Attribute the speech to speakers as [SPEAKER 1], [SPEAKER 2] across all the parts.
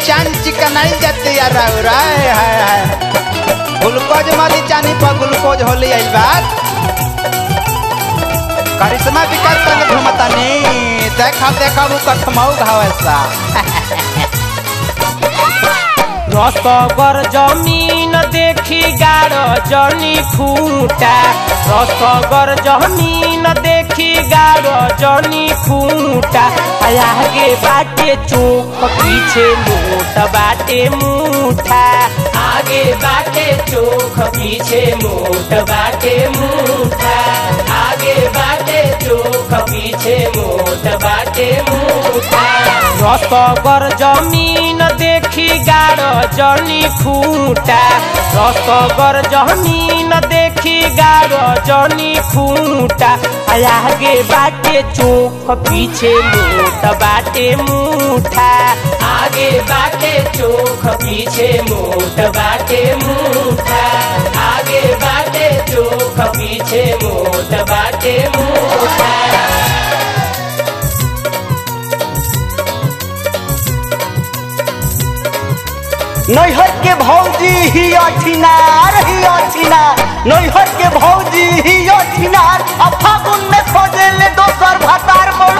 [SPEAKER 1] चांद चिकनाई जाती यार राय हाय हाय ग्लूकोज मारी चानी पर ग्लूकोज होली आइल बात करिश्मा विकास संग घूमतानी देखा देखा वो कठमाऊ घावसा
[SPEAKER 2] रसगर जमीन देखी गाड़ जनी खूटा रसगर जमीन देखी गाड़ जनी खूटा आगे बाटे चोख पीछे मोट बाटे मुठा आगे बाटे चोख पीछे मोट बाटे मुठा आगे बाटे चोख पीछे मोट बाटे मुठा रसगर जमीन देखी गाड़ जनी खूटा रसगर जमीन देखी गाड़ जनी खूटा आगे बाटे चोख पीछे मोट बाटे मुठा आगे बाटे चोख पीछे मोट बाटे मुठा आगे बाटे चोख पीछे मोट बाटे मुठा
[SPEAKER 3] नैहर के भौजी ही अठिनार ही अठिनार नैहर के भौजी ही अठिनार आ फागुन में खोजे ले दोसर भतार मोर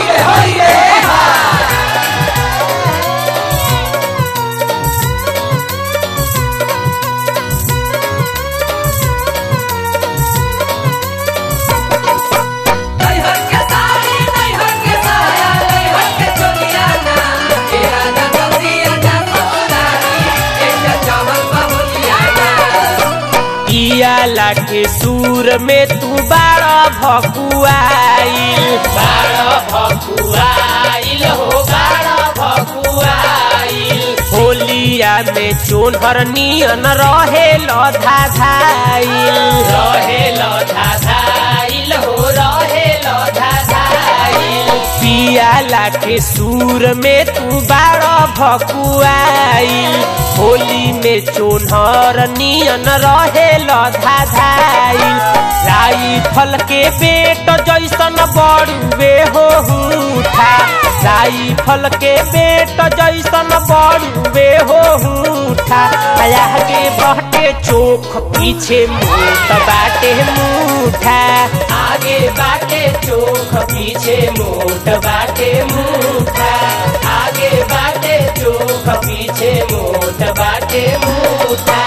[SPEAKER 4] नैहर के साड़ी नैहर के साया नैहर के चोलिया ना तेरा जगतिया जा ससुरारी एक चावल बाबुलिया ना
[SPEAKER 2] इयाला के सूर में तू बाड़ा भकुआइल बाड़ा भकुआइल हो बाड़ा भकुआइल होलिया में चोनहर नियन रहे लधा धाइल रहे लधा धाइल हो रहे लधा धाइल पियाला के सूर में तू बाड़ा भकुआइल होली में चोनहर नियन रहे लधा धाइल राई फल के पेट जैसन बड़ुए हो हूठा राई फल के पेट जैसन बड़ुए हो हूठा आगे बहटे चोख पीछे मोट बाटे मुठा आगे बाटे चोख पीछे मोट बाटे मुठा आगे बाटे चोख पीछे मोट बाटे मुठा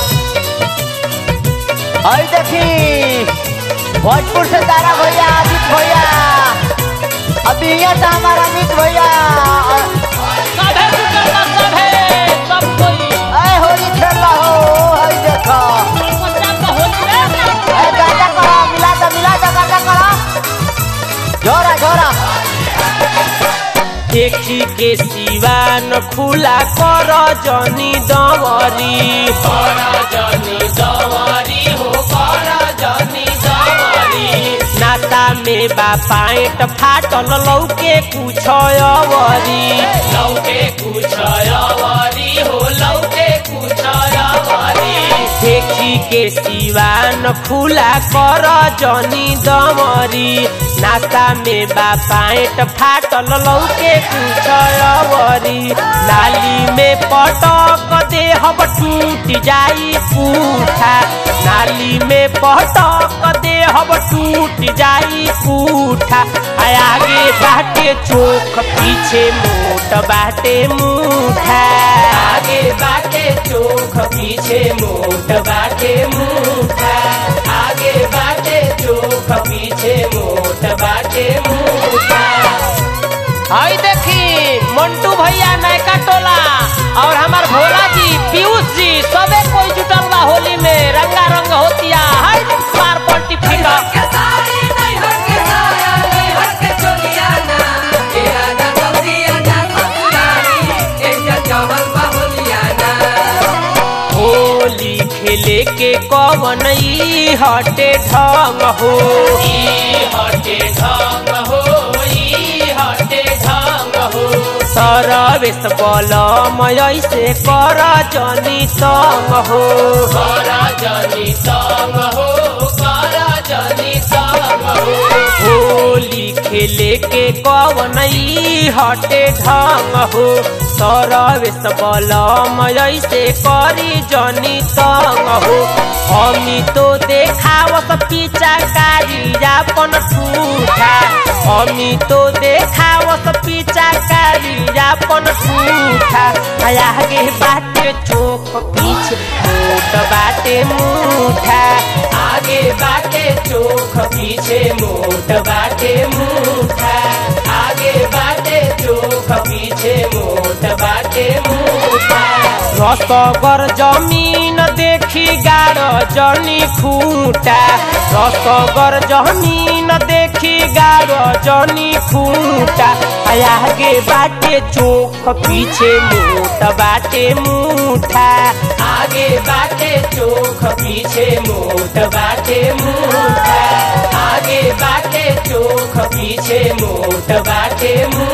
[SPEAKER 3] और देखी भोजपुर से तारा भैया अमित भैया अभी यहाँ से हमारा अमित भैया
[SPEAKER 2] सभे सुकर्मा सभे सब कोई
[SPEAKER 3] अरे होली खेल रहा हो हई देखो अरे गाजा करो मिला दो मिला दो गाजा करो जोरा जोरा
[SPEAKER 2] देखी के सिवान खुला कर जनी दवरी कर जनी दवरी हो कर जनी दवरी नाता में बा पाइट फाटल लौके कुछ अवरी लौके कुछ अवरी हो लौके कुछ अवरी देखी के सिवान खुला कर जनी दमरी नाता में बा पाइट फाटल लौके कुछ अवरी नाली में पटक दे हब टूट जाई पूठा नाली में पटक दे हब टूट जाई पूठा आ आगे बाटे चोख पीछे मोट बाटे मुठा आगे बाटे चोख पीछे मोट बाटे मुठा आगे बाटे चोख पीछे मोट बाटे मुठा हई देखी मंटू भैया नयका टोला और हमार भोला जी पीयूष जी सबे कोई जुटल बा होली में रंगा रंग होतिया हई मार पलटी फिका
[SPEAKER 4] के साड़ी नैहर के साया नैहर के चोलिया ना तेरा जगतिया जा ससुरारी एक चावल बाबुलिया ना
[SPEAKER 2] होली खेले के कवन ई हटे ढंग हो ई हटे ढंग हो ई हटे ढंग हो सरवेश बलम ऐसे कर जनी संग हो कर जनी संग हो कर जनी संग हो होली खेले के कवन ई हटे ढंग हो सरवेश बलम ऐसे करी जनी तंग हो हमी तो देखावत पीछा कारी अपन ठूठा हमी तो देखावत पीछा कारी अपन ठूठा आगे बाटे चोख पीछे मोट बाटे मुठा आगे बाटे चोख पीछे मोट बाटे मुठा आगे बाटे चोख पीछे मोट बाटे मुठा रसगर जमीन देखी गाड़ जनी खूटा रसगर जमीन देखी गाड़ जनी खूटा आगे बाटे चोख पीछे मोट बाटे मुठा आगे बाटे चोख पीछे मोट बाटे मुठा आगे बाटे चोख पीछे मोट बाटे मुठा